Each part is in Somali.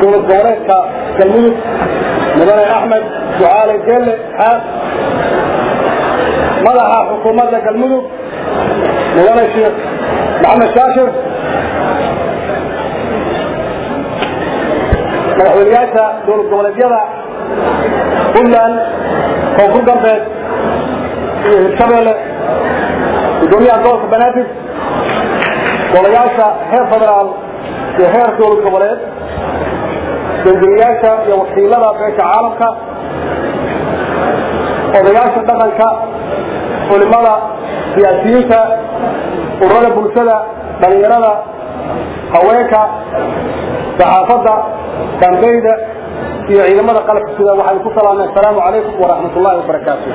dowlad goboleedka galmudug mudane axmed ducaale geelle xaas madaxa xukuumadda galmudug mudane sheekh maxamed shaashir madaxweyneyaasha dowlad goboleedyada puntland koonfur galbeed iyo hirshabeelle gudoomiyaha gobolka banaadir golayaasha heer federaal iyo heer dowlad goboleed danjiriyaasha iyo wakiilada beesha caalamka odayaasha dhaqanka culimada siyaasiyiinta ururada bulshada dhalinyarada haweenka saxaafadda dambeyda iyo ciidamada qalabka sida waxaan ku salaamay asalaamu calaykum waraxmat ullahi wabarakaatu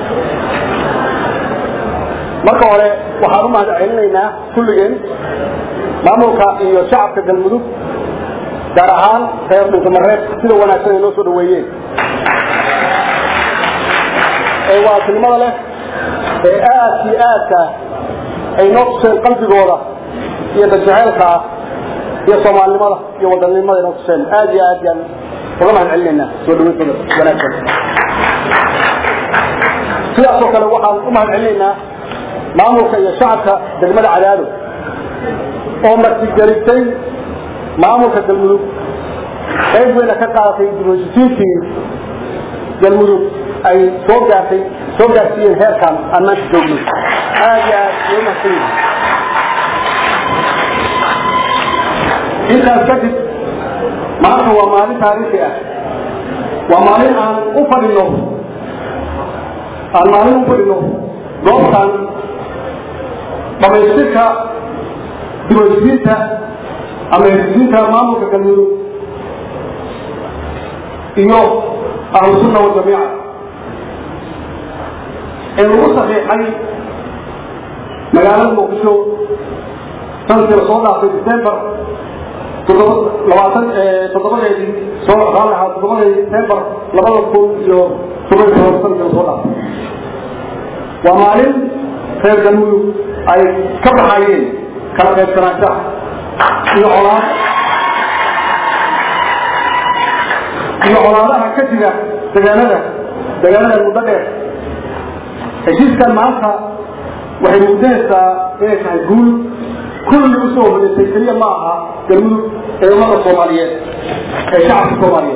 marka hore waxaan u mahad celinaynaa kulligeen maamulka iyo shacabka galmudug gaar ahaan reer dhunkamareeb sida wanaagsan ay noo soo dhaweeyeen ee waasilnimada leh ee aad iyo aadka ay noo tuseen qalbigooda iyo dadjaceylka ah iyo soomaalinimada iyo wadannimada ay noo tuseen aad iyo aad yaan uga mahad celinaynaa soo dhaweyntooda wanaagsan sidaasoo kale waxaan u mahad celinaynaa maamulka iyo shacabka degmada cadaado oo martigelisay maamulka galmudug qayb weyna ka qaadatay dibhojisiinkii galmudug ay soo gaartay soo gaarsiiyeen heerkan aan maanta joogno aad iyo aad way mahadsan yihin intaas kadib maanta waa maalin taariikhi ah waa maalin aan u fadhino aan maalin u fadhino goobtan dhamaystirka dibhojisiinta ama hesisiinta maamulka galmudug iyo ahlusunna waljamiica ee lagu saxiixay magaalada muqdisho sanadkii la soo dhaafay december labaatan toddobadeedii soo raalaha toddobadii december labada kun iyo toban iyo toban sanadkii lasoo dhaafay waa maalin reer galmudug ay ka baxayeen kala qaybsanaanshaha iyo colaad iyo colaadaha ka jira degaanada degaanada muddo dheer heshiiskan maanta waxay muujinaysaa inay tahay guul kulli usoo hodisay keliya ma aha galmudug ee ummada soomaaliyeed ee shacabka soomaaliyeed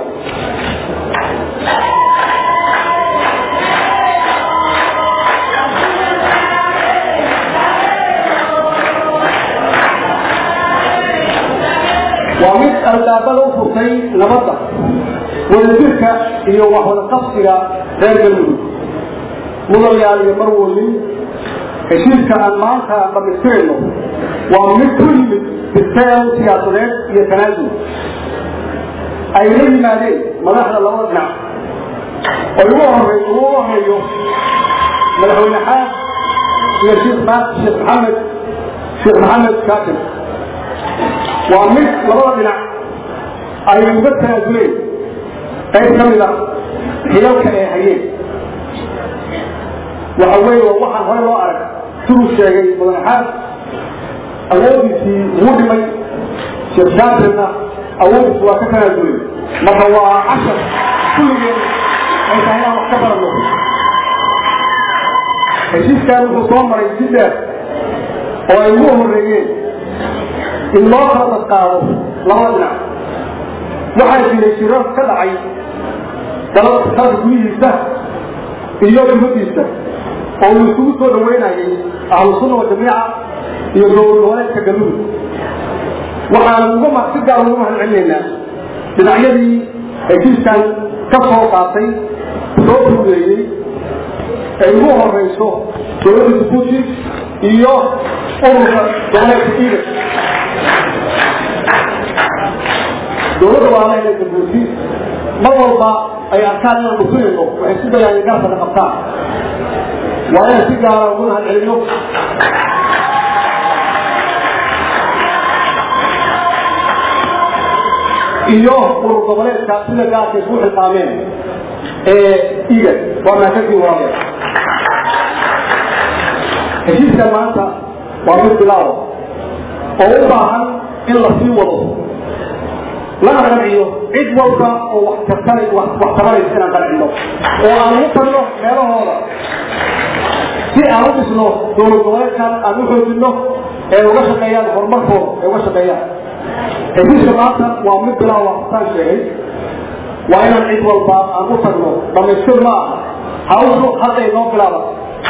waa mid albaabada u furtay nabadda wadajirka iyo waxwada qabsiga reer galmudug mudalyaal iyo marwooyin heshiiska aan maanta dhamaystirayno waa mid ku yimid biseel siyaasadeed iyo tanaasul ay la yimaadeen madaxda labada dhinac oo ugu horey ugu horeeyo madaxweyne xaas iyo sheekh sheekh maxamed sheekh maxamed shaakir waa mid labada dhinac ay uga tanaasuleen qayb ka mid a xilalka ay hayeen waxa weeye waa waxaan hore loo arag siduu sheegay mudane xaas awoodiisii wuu dhimay sheekh shaakirna awoodiisi waa ka tanaasulay marka waa cashar kulligeen ay tahay inaan wax ka baranno heshiiskan wuxuu soo maray si dheer oo ay ugu horeeyeen in loo kala dadqaado labada dhinac waxaa jiray shirar ka dhacay dalka gudihiisa iyo dibadiisa oo uu isugu soo dhaweynayay ahlusunna wajamiica iyo dowlad goboleedka galmudug waxaan uga si gaar uga mahad celinaynaa dhinacyadii heshiiskan ka soo qaatay soo fugeeyey ay ugu horeyso dowladda jabuuti iyo ururka goboleedka iiga dowladda walaalaheeda jabuuti mar walba ay arkaan inaan dhufinayno waxay si dayaan garabka qabtaan waa inaan si gaara ugu mahad celino iyo urur goboleedka sida gaarkay ku xisaameen ee iga waa maakadii walaale heshiiskan maanta waa mid bilaawo oo u baahan in la sii wado lana qanciyo cid walba oo wax tartana wax tabanaysa inaan qancino oo aan ugu tagno meelahooda si aan u dhisno dowlad goboleedkan aan u xoojino ee uga shaqeeyaan horumarkooda ee uga shaqeeyaan heshiiska maanta waa mid bilaa waafasaan sheegay waa inaan cid walba aan u tagno dhamaystir ma aha hawshu hadday noo bilaaban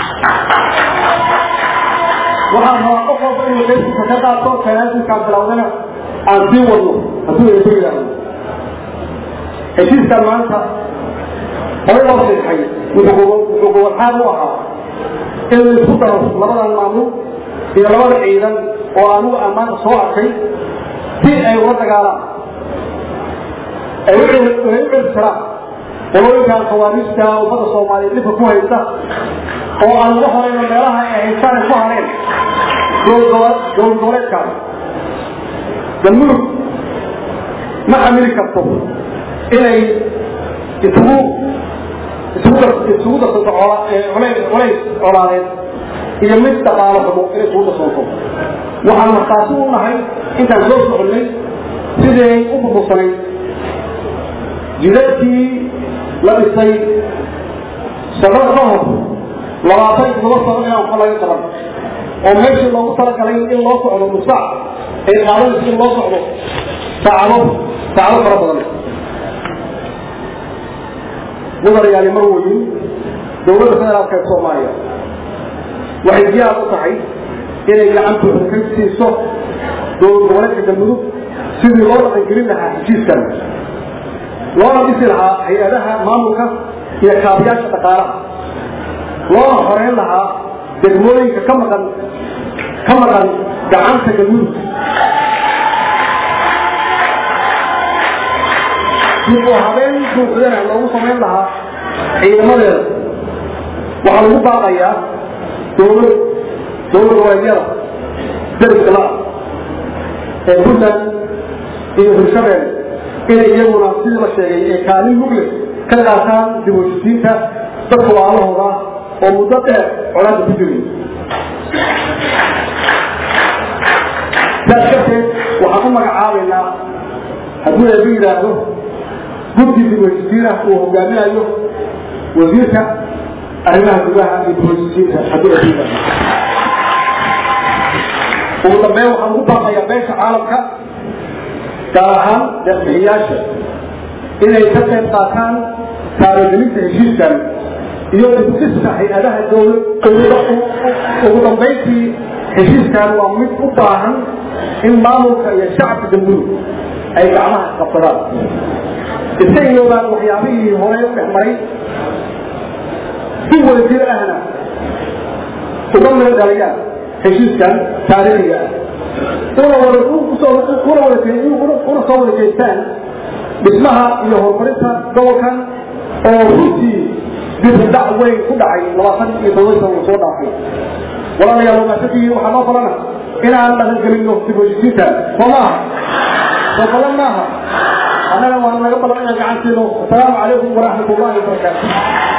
waxaan rabaa qof walba inuu qeybtiisa ka qaato tanaasulkaan bilowdana aan sii wadno hadduu eeba yidhaahdo heshiiskan maanta hore loo seexay wuxuu gobol-xaad u ahaa in la isku daro labadan maamul iyo labada ciidan oo anugu ammaanta soo arkay si ay ula dagaalaan ay u celistiraan qolooyinkan khawaariijta ummada soomaaliyeed dhibka ku haysta oo aan uga horeyno meelaha ay haystaan ay ku hareen dowlad goboleedkaas galmudug ma xamili karto inay isugu isugu isugu darsanto colays colaadeed iyo mid dhaqaalo xumo inay isugu darsanto waxaan markaasi u nahay intaan soo soconnay siday u burbursanay jidadkii la dhisay sanad ka hor labaatan todoba sano inaan waxa laga qaban oo meeshii loogu talagalay in loo socdo nusaac ay qaadanayso in loo socdo saacado saacado fara badan mudanayaali mar weyin dowladda federaalka ee soomaaliya waxay diyaar u tahay inay gacantooda ka siiso dowlad goboleedka galmudug sidii loo dhaqangelin lahaa heshiiskan loona dhisi lahaa hay-adaha maamulka iyo kaabiyaasha dhaqaalaha loona horeyn lahaa degmooyinka ka maqan ka maqan gacanta galmudug dib oo habeen buuxdana loogu samayn lahaa ciidamadeeda waxaa lagu baaqayaa dowlad dowlad goboleedyada dariska la ee puntland iyo hirshabeel inay iyaguna sidii la sheegay ee kaalin mugle ka qaataan dib u heshisiinta dadka waalahooda oo muddo dheer colaada ku jiray saas darteed waxaan u magacaabaynaa hadduu eeba yidhaahdo guddi dib u heshisiin ah uu hogaaminayo wasiirka arrimaha gudaha iyo dib u heshisiinta hadduu eeba yidhaahdo ugu dambeyn waxaan ugu baaqayaa beesha caalamka gaar ahaan deeqbixiyaasha inay ka qayb qaataan taabagelinta heshiiskan iyo dibdhiska hay-adaha dowlad ugu dambayntii heshiiskan waa mid u baahan in maamulka iyo shacabka galmudug ay gacmaha qabsadaan iska iloobaan waxyaabihii horey u dhex maray si wadajir ahna uga meel dhalayaan heshiiskan taariikhiga ah una wada una wada una soo wada jeestaan dhismaha iyo horumarinta gobolkan oo runtii dibdac weyn ku dhacay labaatan iyo todoba sano uu soo dhaafay walaalayaal wamaasadiii waxaa noo falana inaan dhaqangelino dib heshisiinta soo maaha soo badan maaha annana waana naga balan inaan gacan siino asalaamu calaykum waraxmat ullahi wabarakaatu